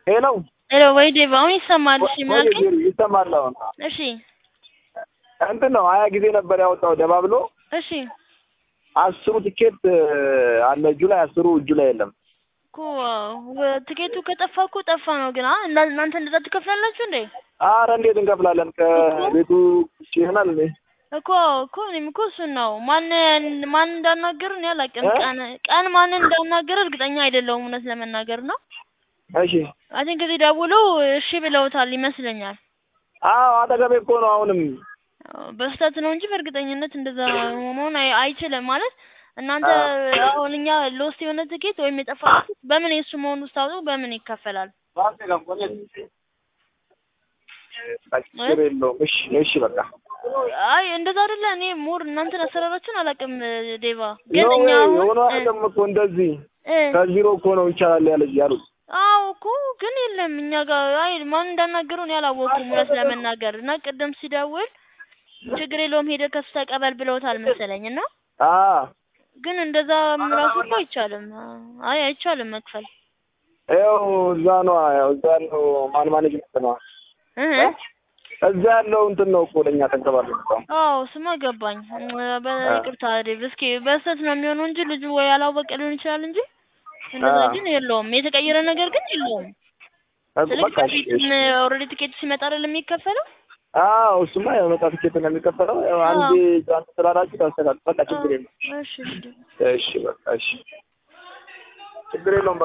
ሄሎ ሄሎ ወይ ዴቭ አሁን ይሰማል? እሺ ምን አልከኝ? ይሰማል አሁን እሺ እንትን ነው ሀያ ጊዜ ነበር ያወጣው ደባብሎ እሺ አስሩ ትኬት አለ እጁ ላይ አስሩ እጁ ላይ የለም እኮ ወ- ትኬቱ ከጠፋ እኮ ጠፋ ነው። ግን አ- እና- እናንተ እንደዛ ትከፍላላችሁ እንዴ? አረ እንዴት እንከፍላለን ከቤቱ ውጭ ይሆናል እንዴ እኮ እኮ እኔም እኮ እሱን ነው ማን ማን እንዳናገር እኔ አላውቅም። እ? ቀን ቀን ማንን እንዳናገር እርግጠኛ አይደለሁም እውነት ለመናገር ነው። እሺ አይ ቲንክ እዚህ ደውለው እሺ ብለውታል ይመስለኛል። አዎ አጠገቤ እኮ ነው አሁንም በስህተት ነው እንጂ በእርግጠኝነት እንደዛ መሆን አይ- አይችልም። ማለት እናንተ አሁን እኛ ሎስት የሆነ ትኬት ወይም የጠፋ ትኬት በምን የእሱ መሆኑ ስታውቁ በምን ይከፈላል? ችግር የለውም እሺ እሺ በቃ አይ እንደዛ አይደለ። እኔ ሞር እናንተን አሰራራችሁን አላውቅም ዴቫ። ግን ነው እኛ አሁን የሆነ እ- አይደለም እኮ እንደዚህ እ ከዜሮ እኮ ነው ይቻላል ያለ ያሉት አዎ እኮ ግን የለም እኛ ጋር አይ ማን እንዳናገረው እኔ አላወኩም እውነት ለመናገር እና ቅድም ሲደውል ችግር የለውም ሄደህ ከሱ ተቀበል ብለውታል መሰለኝ እና አ ግን እንደዛ ራሱ እኮ አይቻልም። አይ አይቻልም መክፈል ያው እዛ ነው ያው እዛ ያለው ማን ማኔጅመንት ነው እህ እዛ ያለው እንትን ነው እኮ ለኛ ተንከባለ አዎ ስማ ገባኝ። በይቅርታ ዴቭ እስኪ በስህተት ነው የሚሆነው እንጂ ልጁ ወይ አላወቀ ሊሆን ይችላል እንጂ እንደዛ አዎ። ግን የለውም። የተቀየረ ነገር ግን የለውም። ስልክ በቃ እሺ በፊትም እሺ ኦልሬዲ ቲኬቱ ሲመጣ አይደል የሚከፈለው? አዎ እሱማ ያው መጣ ትኬት ነው የሚከፈለው ያው አንዴ ዛን ስላላችሁ ታስተካክል በቃ ችግር የለም እሺ እሺ እሺ በቃ እሺ ችግር የለውም በቃ